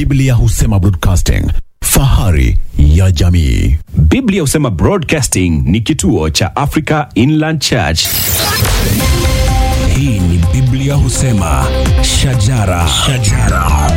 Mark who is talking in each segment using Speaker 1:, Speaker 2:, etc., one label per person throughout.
Speaker 1: Biblia husema broadcasting, fahari ya jamii.
Speaker 2: Biblia husema Broadcasting ni kituo cha Africa Inland Church.
Speaker 3: Hii ni Biblia husema shajara, shajara.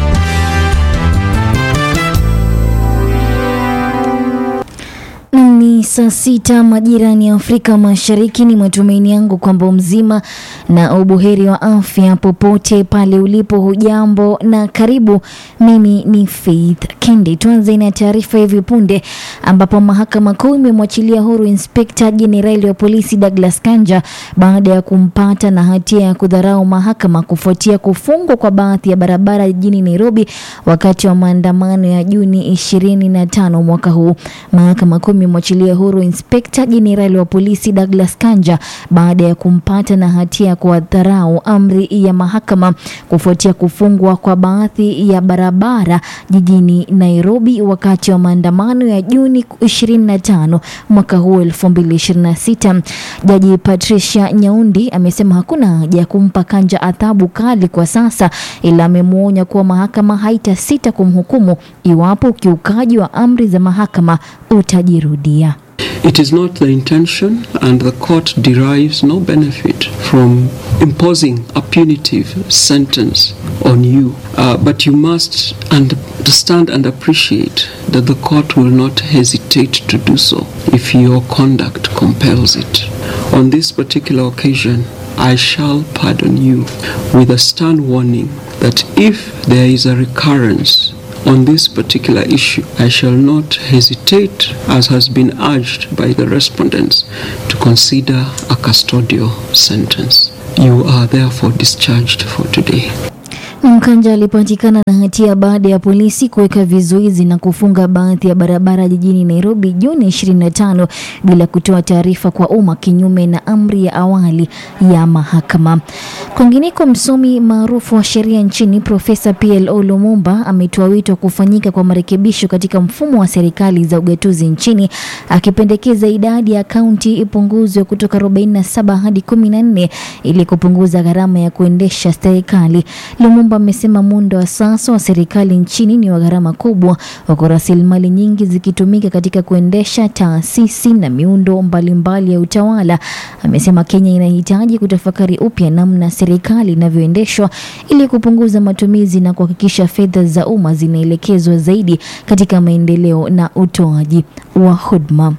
Speaker 4: Ni saa sita majirani ya Afrika Mashariki. Ni matumaini yangu kwamba mzima na ubuheri wa afya popote pale ulipo. Hujambo na karibu. Mimi ni Faith Kendi. Tuanze na taarifa hivi punde, ambapo mahakama kuu imemwachilia huru inspekta jenerali wa polisi Douglas Kanja baada ya kumpata na hatia ya kudharau mahakama kufuatia kufungwa kwa baadhi ya barabara jijini Nairobi wakati wa maandamano ya Juni 25 mwaka huu. Mahakama kuu imemwachilia huru inspekta jenerali wa polisi Douglas Kanja baada ya kumpata na hatia ya kuwadharau amri ya mahakama kufuatia kufungwa kwa baadhi ya barabara jijini Nairobi wakati wa maandamano ya Juni 25 mwaka huu 2026. Jaji Patricia Nyaundi amesema hakuna haja ya kumpa Kanja adhabu kali kwa sasa, ila amemwonya kuwa mahakama haitasita kumhukumu iwapo ukiukaji wa amri za mahakama utajirudia.
Speaker 5: It is not the intention, and the court derives no benefit from imposing a punitive sentence on you. Uh, but you must understand and appreciate that the court will not hesitate to do so if your conduct compels it. On this particular occasion, I shall pardon you with a stern warning that if there is a recurrence on this particular issue, I shall not hesitate, as has been urged by the respondents, to consider a custodial sentence. You are therefore discharged for today.
Speaker 4: Mkanja alipatikana na hatia baada ya polisi kuweka vizuizi na kufunga baadhi ya barabara jijini Nairobi Juni 25 bila kutoa taarifa kwa umma, kinyume na amri ya awali ya mahakama. Kwingineko, msomi maarufu wa sheria nchini Profesa PLO Lumumba ametoa wito wa kufanyika kwa marekebisho katika mfumo wa serikali za ugatuzi nchini, akipendekeza idadi ya kaunti ipunguzwe kutoka 47 hadi 14 ili kupunguza gharama ya kuendesha serikali. Lumumba amesema muundo wa sasa wa serikali nchini ni wa gharama kubwa, huku rasilimali nyingi zikitumika katika kuendesha taasisi na miundo mbalimbali ya utawala. Amesema Kenya inahitaji kutafakari upya namna serikali inavyoendeshwa ili kupunguza matumizi na kuhakikisha fedha za umma zinaelekezwa zaidi katika maendeleo na utoaji wa huduma.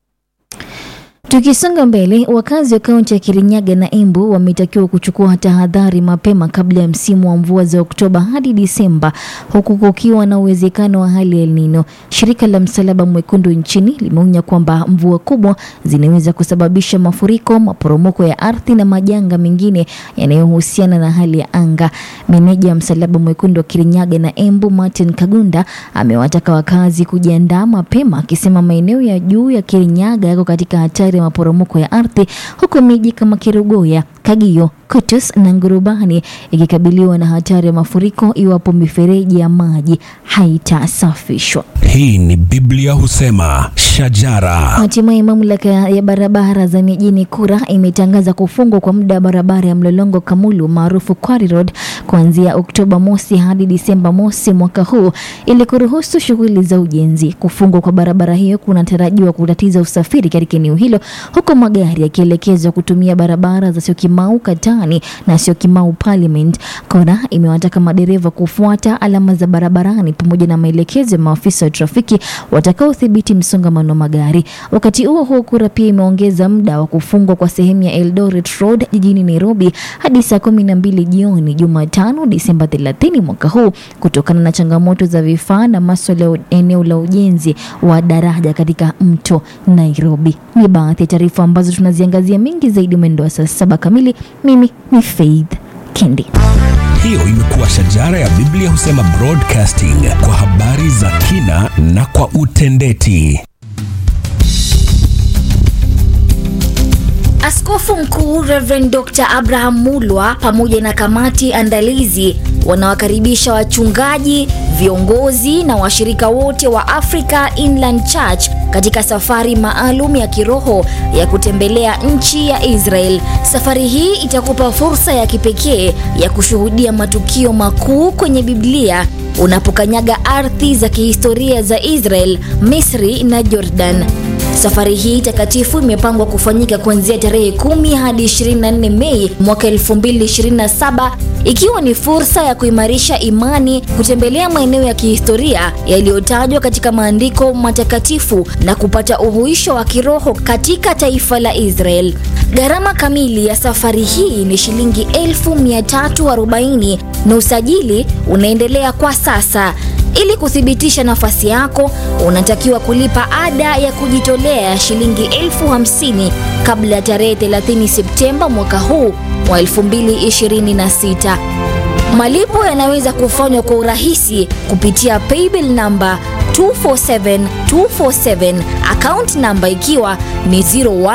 Speaker 4: Tukisonga mbele, wakazi wa kaunti ya Kirinyaga na Embu wametakiwa kuchukua tahadhari mapema kabla ya msimu wa mvua za Oktoba hadi Disemba, huku kukiwa na uwezekano wa hali ya El Nino. Shirika la Msalaba Mwekundu nchini limeonya kwamba mvua kubwa zinaweza kusababisha mafuriko, maporomoko ya ardhi na majanga mengine yanayohusiana na hali ya anga. Meneja wa Msalaba Mwekundu wa Kirinyaga na Embu, Martin Kagunda, amewataka wakazi kujiandaa mapema, akisema maeneo ya juu ya Kirinyaga yako katika hatari ya maporomoko ya ardhi huku miji kama Kerugoya, Kagio, Kutus na Ngurubani ikikabiliwa na hatari ya mafuriko iwapo mifereji ya maji haitasafishwa.
Speaker 3: Hii ni Biblia husema shajara,
Speaker 4: Hatimaye mamlaka ya barabara za mijini Kura imetangaza kufungwa kwa muda wa barabara ya Mlolongo Kamulu maarufu Quarry Road kuanzia Oktoba mosi hadi Disemba mosi mwaka huu ili kuruhusu shughuli za ujenzi. Kufungwa kwa barabara hiyo kunatarajiwa kutatiza usafiri katika eneo hilo, huku magari yakielekezwa kutumia barabara za Syokimau Katani na Syokimau Parliament. Kora imewataka madereva kufuata alama za barabarani pamoja na maelekezo ya maafisa wa trafiki watakaodhibiti msongamano wa magari. Wakati huo huo, Kura pia imeongeza muda wa kufungwa kwa sehemu ya Eldoret Road jijini Nairobi hadi saa kumi na mbili jioni Jumatano Disemba 30 mwaka huu kutokana na changamoto za vifaa na maswala ya eneo la ujenzi wa daraja katika mto Nairobi. Ni baadhi ya taarifa ambazo tunaziangazia mingi zaidi mwendo wa saa saba kamili. Mimi ni Faith Kendi.
Speaker 3: hiyo imekuwa shajara ya Biblia husema broadcasting kwa habari za kina na kwa utendeti.
Speaker 4: Askofu Mkuu Reverend Dr. Abraham Mulwa pamoja na kamati andalizi wanawakaribisha wachungaji, viongozi na washirika wote wa Africa Inland Church katika safari maalum ya kiroho ya kutembelea nchi ya Israel. Safari hii itakupa fursa ya kipekee ya kushuhudia matukio makuu kwenye Biblia unapokanyaga ardhi za kihistoria za Israel, Misri na Jordan. Safari hii takatifu imepangwa kufanyika kuanzia tarehe 10 hadi 24 Mei mwaka 2027 ikiwa ni fursa ya kuimarisha imani, kutembelea maeneo ya kihistoria yaliyotajwa katika maandiko matakatifu na kupata uhuisho wa kiroho katika taifa la Israel. Gharama kamili ya safari hii ni shilingi 1340 na usajili unaendelea kwa sasa. Ili kuthibitisha nafasi yako, unatakiwa kulipa ada ya kujitolea ya shilingi elfu hamsini kabla ya tarehe 30 Septemba mwaka huu wa 2026. Malipo yanaweza kufanywa kwa urahisi kupitia paybill namba 247247 account namba ikiwa ni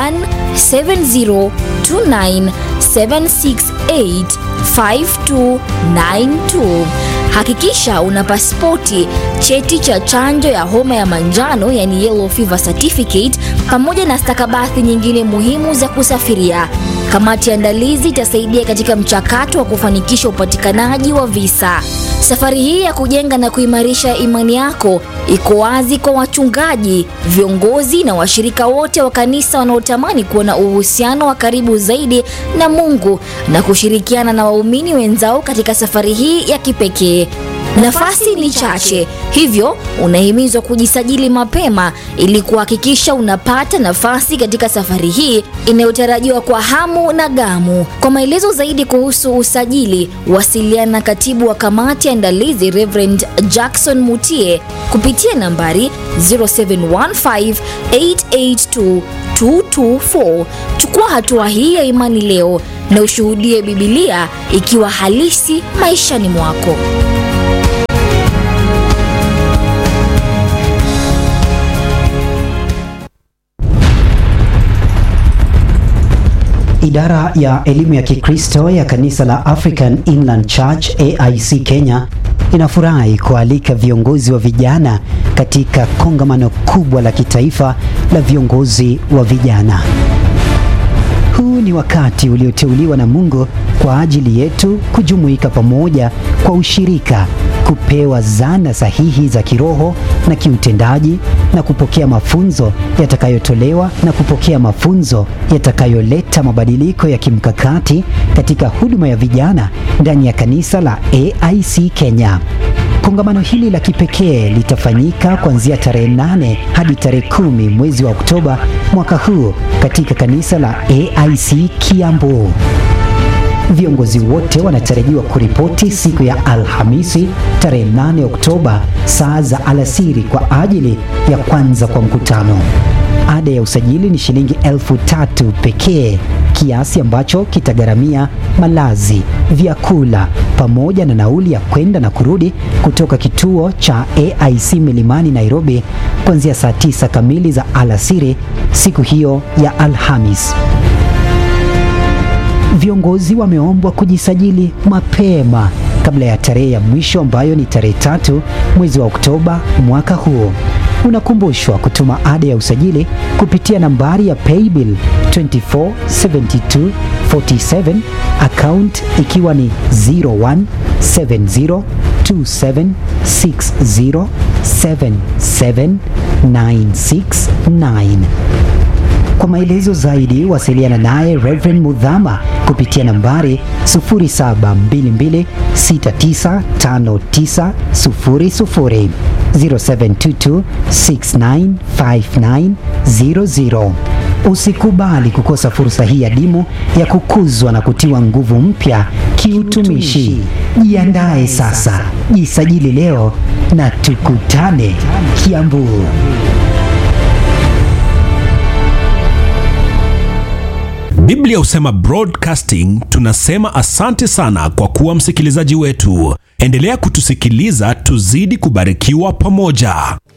Speaker 4: 017029768592. Hakikisha una pasipoti, cheti cha chanjo ya homa ya manjano yani yellow fever certificate, pamoja na stakabadhi nyingine muhimu za kusafiria. Kamati ya andalizi itasaidia katika mchakato wa kufanikisha upatikanaji wa visa. Safari hii ya kujenga na kuimarisha imani yako iko wazi kwa wachungaji, viongozi na washirika wote wa kanisa wanaotamani kuwa na uhusiano wa karibu zaidi na Mungu na kushirikiana na waumini wenzao katika safari hii ya kipekee. Nafasi ni chache, hivyo unahimizwa kujisajili mapema ili kuhakikisha unapata nafasi katika safari hii inayotarajiwa kwa hamu na gamu. Kwa maelezo zaidi kuhusu usajili, wasiliana na katibu wa kamati ya andalizi Reverend Jackson Mutie kupitia nambari 0715882224. Chukua hatua hii ya imani leo na ushuhudie Bibilia ikiwa halisi maishani mwako.
Speaker 6: Idara ya elimu ya Kikristo ya kanisa la African Inland Church AIC Kenya inafurahi kualika viongozi wa vijana katika kongamano kubwa la kitaifa la viongozi wa vijana. Huu ni wakati ulioteuliwa na Mungu kwa ajili yetu kujumuika pamoja kwa ushirika, kupewa zana sahihi za kiroho na kiutendaji na kupokea mafunzo yatakayotolewa na kupokea mafunzo yatakayoleta mabadiliko ya kimkakati katika huduma ya vijana ndani ya kanisa la AIC Kenya. Kongamano hili la kipekee litafanyika kuanzia tarehe 8 hadi tarehe kumi mwezi wa Oktoba mwaka huu katika kanisa la AIC Kiambu. Viongozi wote wanatarajiwa kuripoti siku ya Alhamisi tarehe 8 Oktoba saa za alasiri kwa ajili ya kwanza kwa mkutano. Ada ya usajili ni shilingi elfu tatu pekee, kiasi ambacho kitagharamia malazi, vyakula pamoja na nauli ya kwenda na kurudi kutoka kituo cha AIC Milimani Nairobi kuanzia saa tisa kamili za alasiri siku hiyo ya Alhamis. Viongozi wameombwa kujisajili mapema kabla ya tarehe ya mwisho ambayo ni tarehe tatu mwezi wa Oktoba mwaka huu. Unakumbushwa kutuma ada ya usajili kupitia nambari ya paybill 247247 account ikiwa ni 017027607796 kwa maelezo zaidi wasiliana naye Reverend Mudhama kupitia nambari 0722695900 0722695900. Usikubali kukosa fursa hii adimu ya kukuzwa na kutiwa nguvu mpya kiutumishi. Jiandae sasa, jisajili leo na tukutane Kiambu.
Speaker 3: Biblia husema broadcasting. Tunasema asante sana kwa kuwa msikilizaji wetu. Endelea kutusikiliza, tuzidi kubarikiwa pamoja.